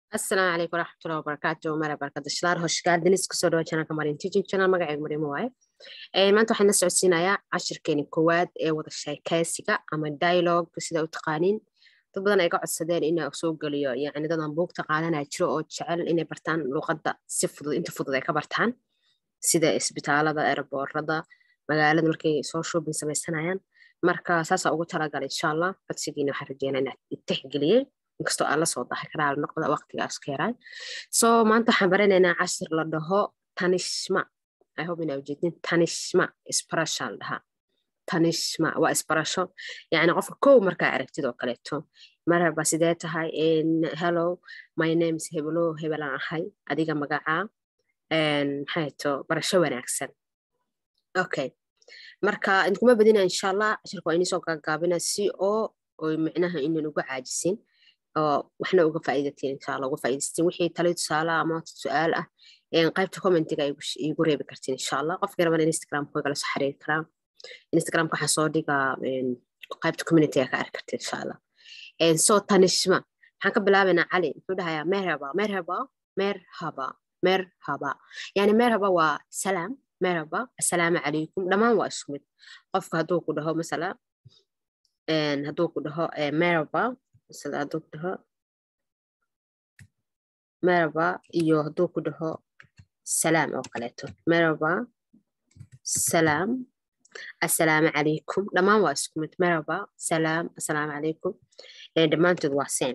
asalaamu calaykum waraxmatullahi wabarakaatu mara barkadashalaar hoshgaadiniis kusoo dhawa janalka marin teaching channel magacayga mariimo waaye maanta waxaan la socodsiinayaa cashirkeeni koowaad ee wada sheekaysiga ama dialogue sida u taqaaniin dad badan ay ga codsadeen inaa soo geliyo yacni dadan buugta qaadanaya jiro oo jecel inay bartaan luqadda si fudud inta fudud ay ka bartaan sida isbitaalada eeraboorada magaalada markay soo shoobin samaysanayaan marka saasaa ugu talagalay insha allah codsigiina waxaan rajeynaa inaad itixgeliyey inkastoo aan lasoo dahay karaal noqda waqtigaas ka yaray so maanta waxaan baranaynaa cashir la dhaho tanishma i hope inaa ujeedin tanishma isbarasha la dhahaa tanishma waa isbarasho yacni qofka kow markaa aragtid oo kaleeto marhaba sidee tahay hello my name is hebelo hebelaan ahay adiga magacaa maxay to barasho wanaagsan okay marka idinkuma badina insha allah cashirka waa inisoo gaagaabina si oo oy micnaha inan uga caajisin oo waxna uga faa'iidatiin insha allah uga faa'iidaysatiin wixii tali tusaale ama su-aal ah qaybta commentiga igu reebi kartiin insha allah qofkii raban instagramka way kala soo xiriiri karaa instagramka waxaa soo dhigaa qaybta communityga ka arki kartiin insha allah so tanishma waxaan ka bilaabaynaa cali muxuu dhahayaa merhaba merhaba merhaba merhaba yani merhaba waa salaam merhaba assalaamu calaykum dhammaan waa isku mid qofka hadduu ku dhaho masala hadduu ku dhaho merhaba masala hadduu ku dhaho merhaba iyo hadduu ku dhaho salaam oo kaleeto merhaba salaam assalaamu calaykum dhammaan waa isku mid merhaba salaam assalaamu calaykum dhammaantood waa same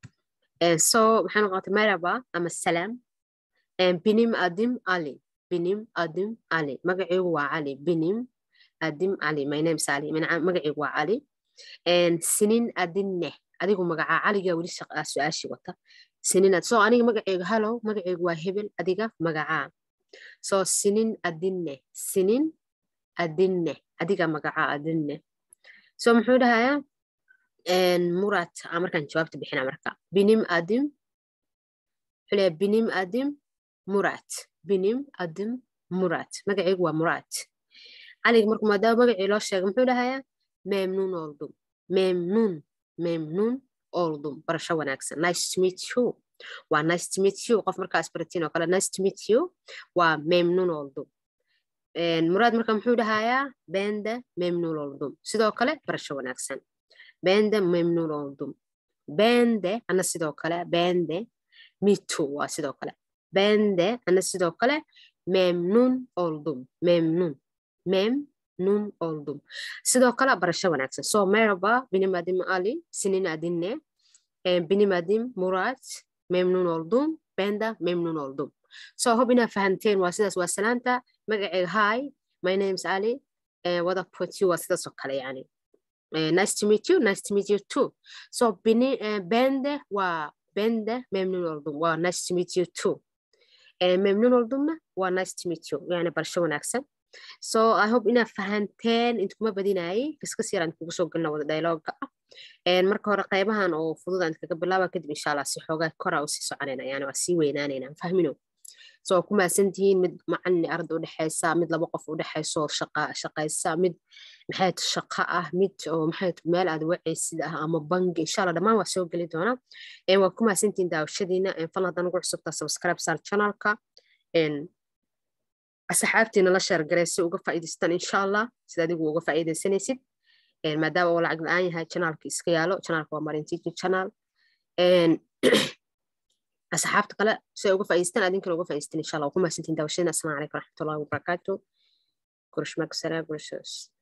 so maxay noqotay merhaba ama salaam binim adim ali binim adim ali magaciigu waa cali binim adim ali my name is ali magaciigu waa cali sinin adinne adigu magacaa caliga weli su-aashii wata sinin so aniga magaceyga hallow magaceygu waa hebel adiga magacaa so sinin adinne sinin adinne adiga magacaa adinne so muxuu dhahayaa murat markaan jawaabta bixina marka binim adim wuxuu leeyahay binim adim murat binim adim murat magaceygu waa murat caliga marku maadaama magacii loo sheegay muxuu dhahayaa memnun oldum memnun memnun oldum barasho wanaagsan nice to meet you waa nice to meet you qof markaa isbaratiin oo kale nice to meet you waa memnun oldum muraad marka muxuu dhahayaa bende memnun oldum sidoo kale barasho wanaagsan bende memnun oldum bende ana sidoo kale bende mitu waa sidoo kale bende ana sidoo kale memnun oldum memnun memnun oldum sidoo kale barasho wanaagsan so merhaba benim adim ali sinin adinne benim adim murat memnun oldum benda memnun oldum so hob inaa fahanteen waa sidaas waa salaanta magaceyga hi my name is ali wada put you waa sidaas oo kale yani nice to meet you nice to meet you too so bende waa bende memnun oldum waa nice to meet you too memnun oldumna waa nice to meet you yani barasho wanaagsan so i hope inaa fahanteen intkuma badinayay kaskas yaraan kugu soo gelina wada dialoga ah marka hore qaybahan oo fudud aan kaga bilaaba kadib insha allah si xoogaa kora usii soconayna yani waa sii weynaanayna fahmino so ku mahadsantihiin mid macalin arda udhexaysa mid laba qof udhexayso shaqaysa mid maxay shaqa ah mid oo maxay meel aad wacaysid ah ama bangi insha allah dhammaan waa soo geli doona waa ku mahadsantihiin daawashadiina fal haddaan ugu cusubtaa subscribe sar channelka asxaabtiina la sheergaray si uga faa'iidaystaan insha allah sida adigu uga faa'iidaysanaysid maadaama uu lacag la-aan yahay channelka iska yaalo channelka waa marin teaching channel asxaabta kale si ay uga faa'iidaystaan adinkana uga faa'iidaystaan insha allah waa ku mahadsantihiin daawashadiina assalaamu calaykum waraxmatullahi wabarakaatu görüşmek üzere görüşürüz